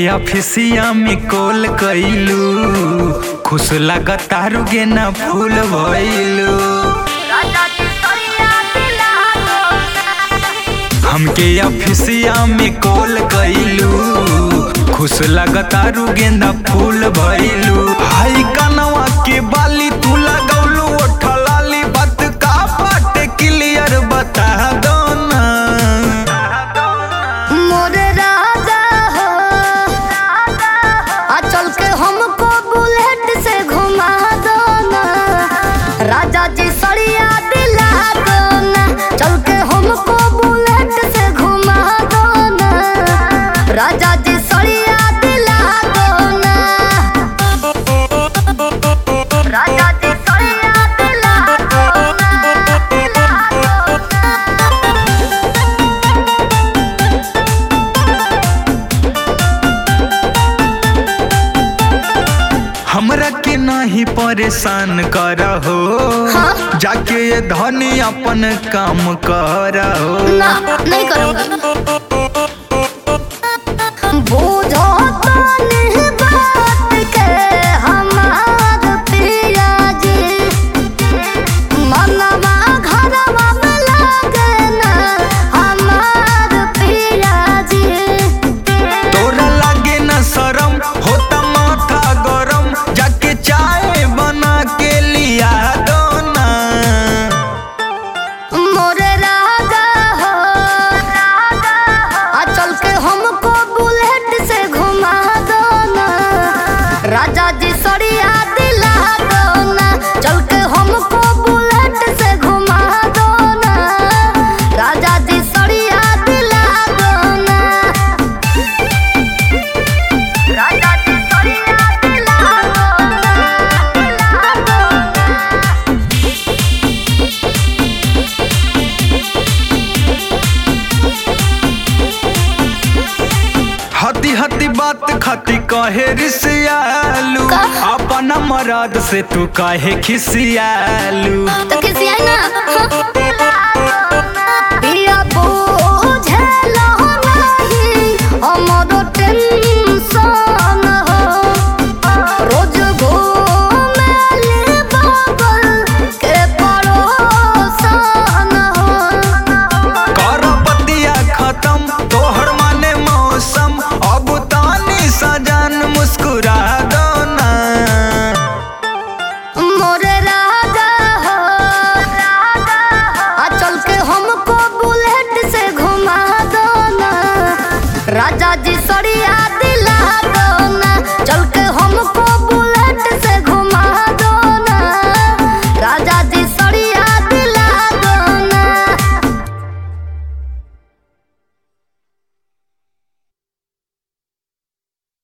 ऑफिसिया में कॉल कइलू खुश लागतारू गे ना फूल भइलू हमके ऑफिसिया में कॉल कइलू खुश लागतारू गेंदा फूल भइलू हाई कनवा के बाली तू लगौलू ओठलाली बात का बाटे क्लियर बता दो ना मोरे राजा हो आ चल के हमको बुलेट से घुमा दो ना राजा जी सड़िया दिला दो ना चल के हमको बुलेट से घुमा दो ना राजा जी सड़िया दिला दो ना राजा जी सड़िया दिला दो ना दिला दो ना हमरा के नहीं परेशान करहो हाँ? जाके ये धनी अपन काम करहो ना नहीं करूंगी बूझो तो नहीं बात के हमार पिया जी मनवा घरवा में लागे ना हमार पिया जी तोरा लागे न शरम होता माथा गरम जाके चाय बना के लिया दो ना मोरे राजा हो आ चल के हमको बुलेट से घुमा दो ना राजा जी सड़िया दिला दो ना चल के हमको बुलेट से घुमा दो ना राजा जी सड़िया दिला दो ना राजा जी सड़िया दिला दो ना दिला दो ना हती हती बात खाती कहे रिसियालू का? अपना मराद से तू काहे खिसियालू तो किसी है ना पिया बुझेलो नहीं हमरो टेंशन हो रोज घूमेली बगल के पड़ोसन हो कर बतिया खत्म तोहर माने मौसम अब तानी सजन मुस्कुरा दो ना मोरे राजा हो आ चल के हमको बुलेट से घुमा दो ना राजा जी सड़िया दिला दो